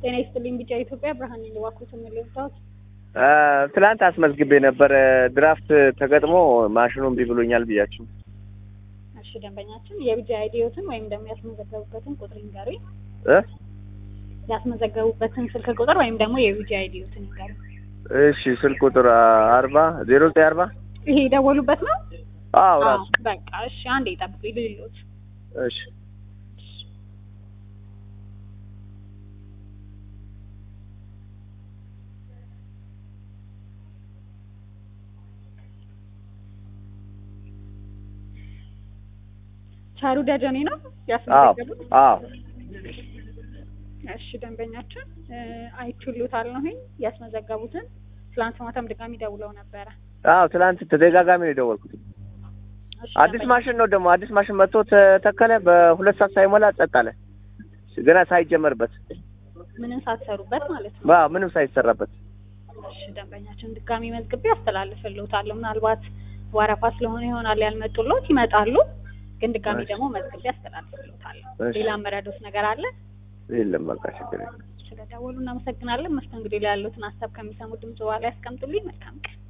ጤና ይስጥልኝ ቢጫ ኢትዮጵያ ብርሃን ነኝ። እባክዎት የሚለውጣት ትላንት አስመዝግቤ ነበር ድራፍት ተገጥሞ ማሽኑ እምቢ ብሎኛል ብያችሁ። እሺ ደንበኛችን የቢጫ አይዲዮትን ወይም ደግሞ ያስመዘገቡበትን ቁጥር ይንገሩኝ። እ ያስመዘገቡበትን ስልክ ቁጥር ወይም ደግሞ የቢጫ አይዲዮትን ይንገሩኝ። እሺ ስልክ ቁጥር አርባ ዜሮ ዘጠኝ አርባ ይሄ የደወሉበት ነው? አዎ አዎ ራሱ በቃ እሺ፣ አንዴ ይጠብቁኝ ልልሎት። እሺ ቻሩ ደጀኔ ነው አዎ ያስመዘገቡት? አዎ እሺ ደንበኛችን አይችሉታል ነው ያስመዘገቡትን። ትላንት ማታም ድጋሚ ደውለው ነበረ። አዎ ትላንት ተደጋጋሚ ነው የደወልኩት። እሺ አዲስ ደንበኛ- ማሽን ነው ደግሞ አዲስ ማሽን መጥቶ ተተከለ። በሁለት ሰዓት ሳይሞላ ጸጥ አለ። ገና ሳይጀመርበት ምንም ሳትሰሩበት ማለት ነው። አዎ ምንም ሳይሰራበት እሺ ደንበኛችን ድጋሚ መዝግቤ አስተላልፍልዎታለሁ። ምናልባት ወረፋ ስለሆነ ይሆናል ያልመጡልዎት፣ ይመጣሉ። ግን ድጋሚ እሺ። ደግሞ መዝግቤ አስተላልፍልዎታለሁ። እሺ። ሌላ መረዶት ነገር አለ? የለም በቃ ችግር የለም። ስለደወሉ እናመሰግናለን። መስተንግዶ ላይ ያሉትን ሀሳብ ከሚሰሙ ድምጽ በኋላ ያስቀምጡልኝ። መልካም ቀን።